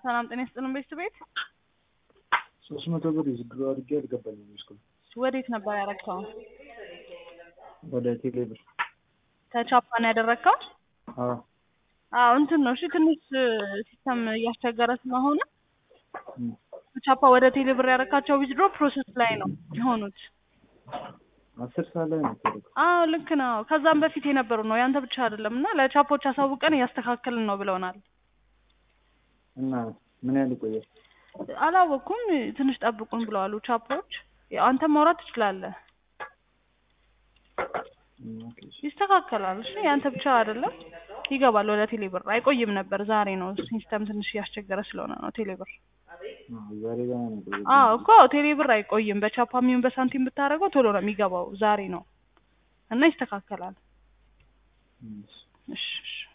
ሰላም ጤና ይስጥልን ቤት ቤት ሶስት መቶ ብር ዝግሮ አድርጌ አልገባኝም እስካሁን። ወዴት ነበር ያረግከው? ወደ ቴሌ ብር። ከቻፓን ያደረግከው? አዎ አዎ እንትን ነው እሺ፣ ትንሽ ሲስተም እያስቸገረ ስለሆነ እም። ቻፓ ወደ ቴሌ ብር ያረካቸው ዊዝድሮ ፕሮሰስ ላይ ነው የሆኑት። አስር ሰዓት ላይ ነው የተደረገው። አዎ ልክ ነው። ከዛም በፊት የነበሩ ነው ያንተ ብቻ አይደለም። እና ለቻፖች አሳውቀን እያስተካከልን ነው ብለውናል። እና ምን ያህል ይቆያል? አላወቅኩም። ትንሽ ጠብቁን ብለዋሉ ቻፖች። ያው አንተ ማውራት ትችላለህ፣ እም፣ ኦኬ እሺ። ይስተካከላል። እሺ ያንተ ብቻ አይደለም፣ ይገባል ወደ ቴሌ ብር። አይቆይም ነበር፣ ዛሬ ነው ሲስተም ትንሽ እያስቸገረ ስለሆነ ነው ቴሌ ብር። አዎ፣ ዛሬ ገና ነው የቆየው። አዎ እኮ ቴሌ ብር አይቆይም። በቻፓም ይሁን በሳንቲም ብታደርገው ቶሎ ነው የሚገባው። ዛሬ ነው እና ይስተካከላል። እም፣ እሺ። እሺ እሺ